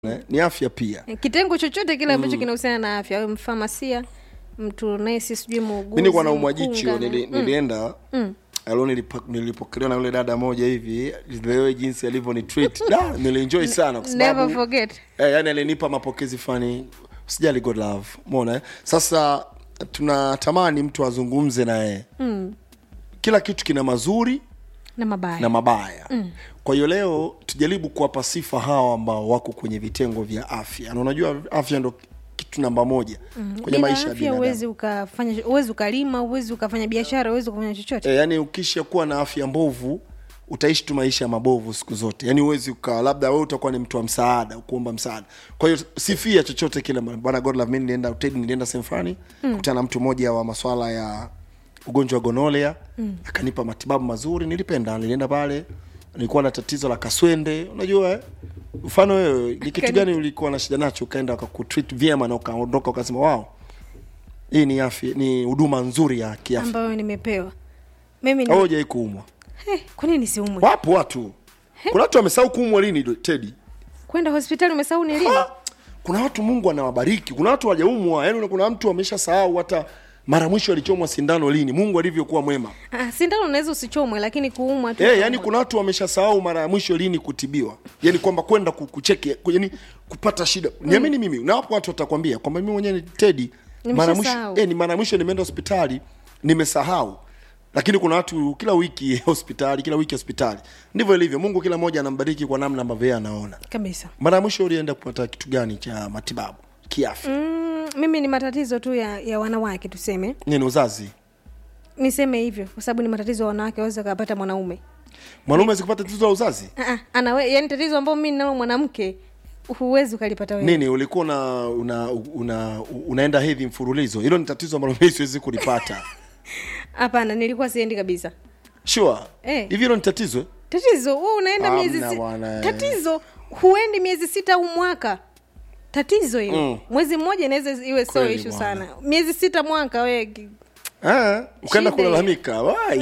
eh, ni afya pia kitengo chochote kile ambacho kinahusiana na afya awe mfamasia mtu nesi sijui muuguzi mi nikuwa naumwa jicho mkunga, nili, mm. nilienda Mm. alo nilipo- nilipokelewa na yule dada moja hivi lewe jinsi alivyo ni treat da nilienjoy sana kwa never sababu forget eh, yani alinipa mapokezi fani sijali god love mona eh? sasa tunatamani mtu azungumze naye mm. kila kitu kina mazuri na mabaya na mabaya mm. kwa hiyo leo tujaribu kuwapa sifa hawa ambao wako kwenye vitengo vya afya na unajua afya ndo kitu namba moja mm. kwenye Bila maisha ya afya binadamu uwezi ukafanya uwezi ukalima uwezi ukafanya biashara uwezi ukafanya chochote e, yani ukisha kuwa na afya mbovu utaishi tu maisha mabovu siku zote yani uwezi ukawa labda wewe utakuwa ni mtu wa msaada kuomba msaada kwa hiyo sifia chochote kile bwana god love me nilienda Ted nilienda sehemu fulani mm. kutana na mtu mmoja wa maswala ya ugonjwa wa gonolea mm. akanipa matibabu mazuri nilipenda nilienda pale nilikuwa na tatizo la kaswende unajua eh? mfano wewe ni kitu Kani- gani ulikuwa na shida nacho ukaenda wakakutreat vyema na ukaondoka ukasema wow hii ni afya ni huduma nzuri ya kiafya ambayo nimepewa mimi ni... au hujai kuumwa hey, kwa nini nisiumwe wapo watu kuna watu wamesahau kuumwa lini do- tedi kwenda hospitali umesahau ni lini Ha! kuna watu mungu anawabariki kuna watu wajaumwa yani kuna mtu amesha sahau hata mara mwisho alichomwa sindano lini mungu alivyokuwa mwema ah, sindano unaweza usichomwe lakini kuumwa tu hey, yani kuna watu wamesha sahau mara ya mwisho lini kutibiwa yani kwamba kwenda ku- kucheki ku- yani kupata shida niamini mimi na wapo watu watakwambia kwamba mimi mwenyewe ni tedi mara mwisho Nimeshasahau. eh, ni mara mwisho nimeenda hospitali nimesahau lakini kuna watu kila wiki hospitali kila wiki hospitali ndivyo ilivyo mungu kila mmoja anambariki kwa namna ambavyo yeye anaona kabisa mara ya mwisho ulienda kupata kitu gani cha matibabu kiafya mm. mm, mimi ni matatizo tu ya, ya wanawake tuseme nini uzazi niseme hivyo kwa sababu ni matatizo ya wanawake waweza kapata mwanaume mwanaume sikupata tatizo la uzazi Ah, ah, anawe yani tatizo ambao mimi ninalo mwanamke huwezi ukalipata wewe nini ulikuwa una, una, una, unaenda hedhi mfululizo hilo ni tatizo ambalo mimi siwezi kulipata hapana nilikuwa siendi kabisa sure Eh. hivi hilo ni tatizo eh? tatizo wewe unaenda Hamna miezi si... bwana, eh. tatizo huendi miezi sita au mwaka tatizo hiyo Mm. mwezi mmoja inaweza iwe sio Kweli ishu bwana. sana miezi sita mwaka we ki- Ah, ukaenda Shida kulalamika wai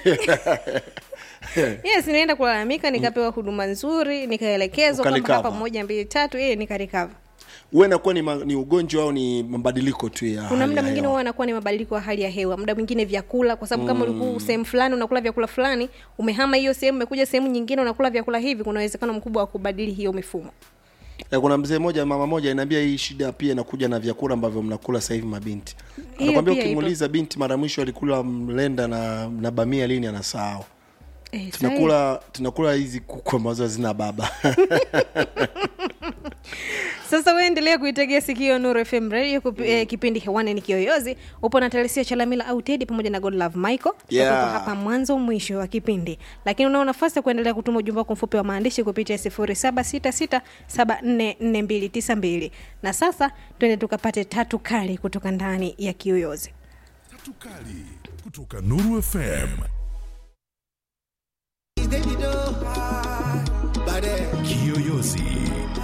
Eh, yes nienda kulalamika nikapewa huduma nzuri nikaelekezwa kwamba Ukarecover. hapa moja mbili tatu eh nikarikava huwe nakuwa ni, ma, ni ugonjwa au ni mabadiliko tu ya kuna hali muda ya mwingine hewa? huwa anakuwa ni mabadiliko ya hali ya hewa muda mwingine vyakula kwa sababu kama ulikuwa sehemu fulani unakula vyakula fulani umehama hiyo sehemu umekuja sehemu nyingine unakula vyakula hivi kuna uwezekano mkubwa wa kubadili hiyo mifumo Ya, kuna mzee moja mama moja inaambia hii shida pia inakuja na vyakula ambavyo mnakula sasa hivi mabinti Hiyo anakwambia pia ukimuuliza binti mara mwisho alikula mlenda na, na bamia lini anasahau eh, sahi. tunakula tunakula hizi kuku ambazo hazina baba sasa waendelea kuitegea sikio nuru fm radio kupi, eh, kipindi hewani ni kiyoyozi upo na telesia chalamila au tedi pamoja na godlove michael Yeah. Tutakuwepo hapa mwanzo mwisho wa kipindi lakini unao nafasi ya kuendelea kutuma ujumbe wako mfupi wa maandishi kupitia 0766744292 na sasa twende tukapate tatu kali kutoka ndani ya kiyoyozi Tatu kali kutoka Nuru FM. Kiyoyozi